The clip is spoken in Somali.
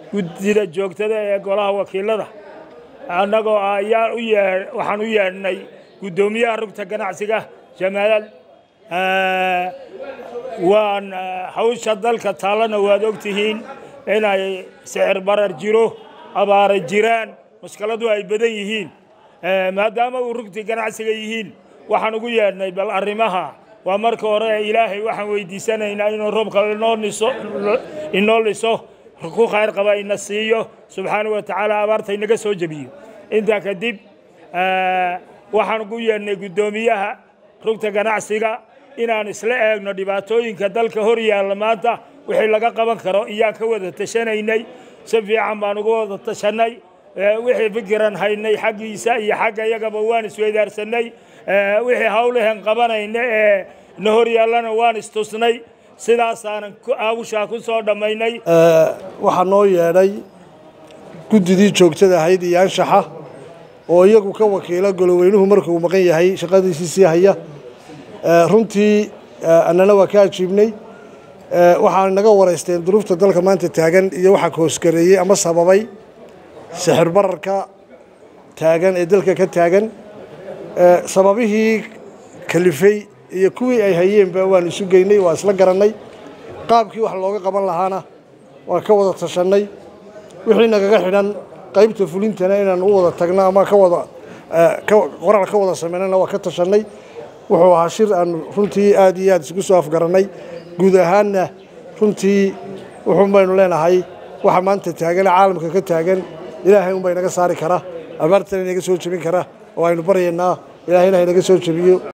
guddida joogtada ee golaha wakiilada annagoo ah ayaan u yee waxaan u yeedhnay guddoomiyaha rugta ganacsiga jamaal waan hawsha dalka taallana waad og tihiin inay sicir barar jiro abaara jiraan mushkiladu ay badan yihiin maadaama uu rugtii ganacsiga yihiin waxaan ugu yeedhnay bal arrimaha waa marka hore ilaahay waxaan weydiisanaynaa inuu roobka inoo niso inoo liso ku khayr qaba ina siiyo subxaanahu wa tacaala abaarta inaga soo jebiyo intaa kadib waxaan ugu yeedhnay guddoomiyaha rugta ganacsiga inaan isla eegno dhibaatooyinka dalka hor yaalla maanta wixii laga qaban karo iyaan ka wada tashanaynay si fiican baan uga wada tashanay wixii fikiran haynay xaggiisa iyo xagga iyagaba waan isweydaarsanay wixii hawlahan qabanayna ee na hor yaallana waan istusnay sidaasaanan aawushaa ku soo dhammaynay waxaa noo yeedhay guddidii joogtada ahayd iyo anshaxa oo iyagu ka wakiila goloweynuhu markuu maqan yahay shaqadiisii sii haya runtii annana waa ka ajiibnay waxaan naga waraysteen duruufta dalka maanta taagan iyo waxaa koosgareeyey ama sababay sixir bararka taagan ee dalka ka taagan sababihii kalifay iyo kuwii ay hayeenba waan isu geynay waa isla garannay qaabkii wax looga qaban lahaana waan ka wada tashannay wixii nagaga xidhan qaybta fulintana inaan u wada tagno ama ka wada qoraal ka wada samaynana waa ka tashannay wuxuu ahaa shir aan runtii aad iyo aad isugu soo afgarannay guud ahaanna runtii wuxuun baynu leenahay waxa maanta taagan caalamka ka taagan ilaahay unbaa inaga saari kara abaartana inaga soo jebin kara oo aynu baryaynaa ilaahayna inaga soo jebiyo